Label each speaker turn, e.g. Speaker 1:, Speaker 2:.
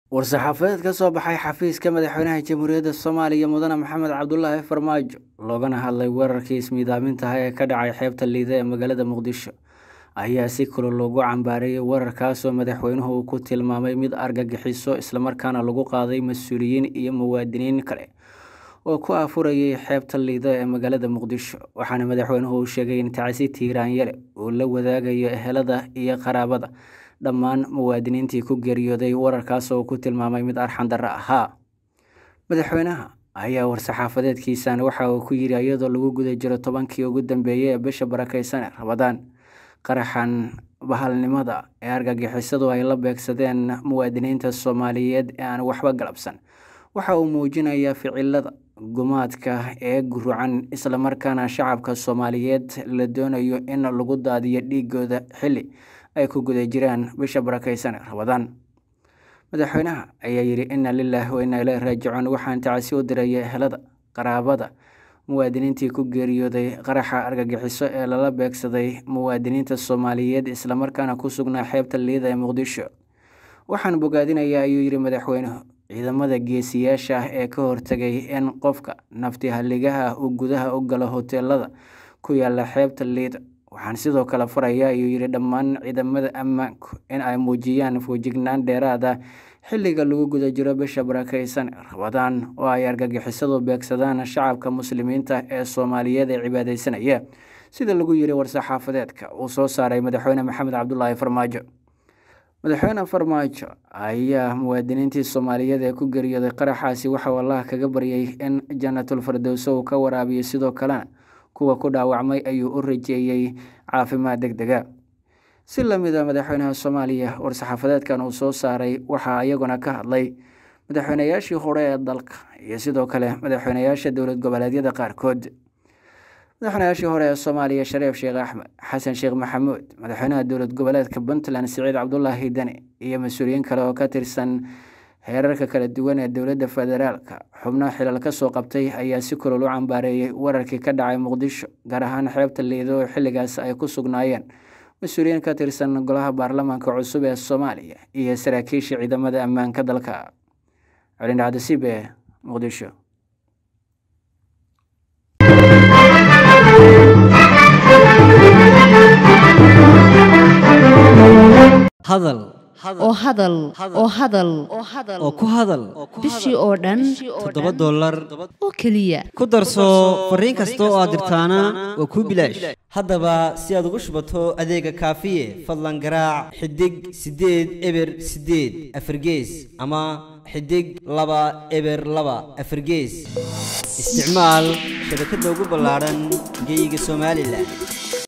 Speaker 1: war-saxaafadeed ka soo baxay xafiiska madaxweynaha jamhuuriyadda soomaaliya mudane maxamed cabdulaahi farmaajo loogana hadlay weerarkii ismiidaamintaha ee ka dhacay xeebta liida ee magaalada muqdisho ayaa si kulol loogu cambaareeyay weerarkaasoo madaxweynuhu uu ku tilmaamay mid argagixiso islamarkaana lagu qaaday mas-uuliyiin iyo muwaadiniin kale oo ku afurayay xeebta liida ee magaalada muqdisho waxaana madaxweynuhu uu sheegay in tacsi tiiraanyale uu la wadaagayo ehelada iyo qaraabada dhammaan muwaadiniintii ku geeriyooday wararkaas oo ku tilmaamay mid arxan darro ahaa madaxweynaha ayaa war-saxaafadeedkiisan waxa uu ku yidhi iyadoo lagu guda jiro tobankii ugu dambeeyey ee bisha barakeysan ee rabadaan qaraxan bahalnimada ee argagixisadu ay la beegsadeen muwaadiniinta soomaaliyeed ee aan waxba galabsan waxa uu muujinayaa ficilada gumaadka ee gurucan islamarkaana shacabka soomaaliyeed la doonayo in lagu daadiyo dhiigooda xilli ay ku guda jiraan bisha barakeysan ee rabadaan madaxweynaha ayaa yidhi inna lilaahi wa inna ileyhi raajicuun waxaan tacsi u diraya ehelada qaraabada muwaadiniintii ku geeriyooday qaraxa argagixiso ee lala beegsaday muwaadiniinta soomaaliyeed islamarkaana ku sugnaa xeebta liida ee muqdisho waxaan bogaadinayaa ayuu yidhi madaxweynuhu ciidamada geesiyaasha ah ee ka hortegay in qofka nafti halligaha uu gudaha u galo hoteelada ku yaala xeebta liida waxaan sidoo kale farayaa ayuu yidhi dhammaan ciidamada ammaanku in ay muujiyaan foojignaan dheeraad ah xilliga lagu guda jiro bisha barakeysan rabadaan oo ay argagixisadu beegsadaan shacabka muslimiinta ee soomaaliyeed ee cibaadeysanaya sida lagu yidhi war-saxaafadeedka uu soo saaray madaxweyne maxamed cabdulaahi farmaajo madaxweyne farmaajo ayaa muwaadiniintii soomaaliyeed ee ku geeriyooday qaraxaasi waxauu allah kaga baryay in jannatul firdowso uu ka waraabiyo sidoo kalena kuwa ku dhaawacmay ayuu u rajeeyey caafimaad deg dega si lamid a madaxweynaha soomaaliya war-saxaafadeedkan uu soo saaray waxaa iyaguna ka hadlay madaxweynayaashii hore ee dalka iyo sidoo kale madaxweynayaasha dowlad goboleedyada qaarkood madaxweynayaashii hore ee soomaaliya shareef sheekh axmed xasan sheekh maxamuud madaxweynaha dowlad goboleedka puntland siciid cabdulaahi deni iyo mas-uuliyiin kale oo ka tirsan heerarka kala duwan ee dowladda federaalka xubno xilal ka soo qabtay ayaa si kulol u cambaareeyey wararkii ka dhacay muqdisho gaar ahaan xeebta liido oo xilligaas ay ku sugnaayeen mas-uuliyiin ka tirsan golaha baarlamaanka cusub ee soomaaliya iyo saraakiisha ciidamada ammaanka dalka colindhacdasiib ee muqdisho
Speaker 2: hadal
Speaker 3: oo hadal oo hadal
Speaker 2: oo ku hadal
Speaker 3: bishii oo dhan
Speaker 2: toddoba dollar
Speaker 3: oo keliya
Speaker 2: ku darso fariin kasta oo aad dirtaana waa kuu bilaash haddaba si aad ugu shubato adeega kaafiye fadlan garaac xidig siddeed eber siddeed afargees ama xidig laba eber laba afargees isticmaal shabakadda ugu ballaadhan geeyiga somalilan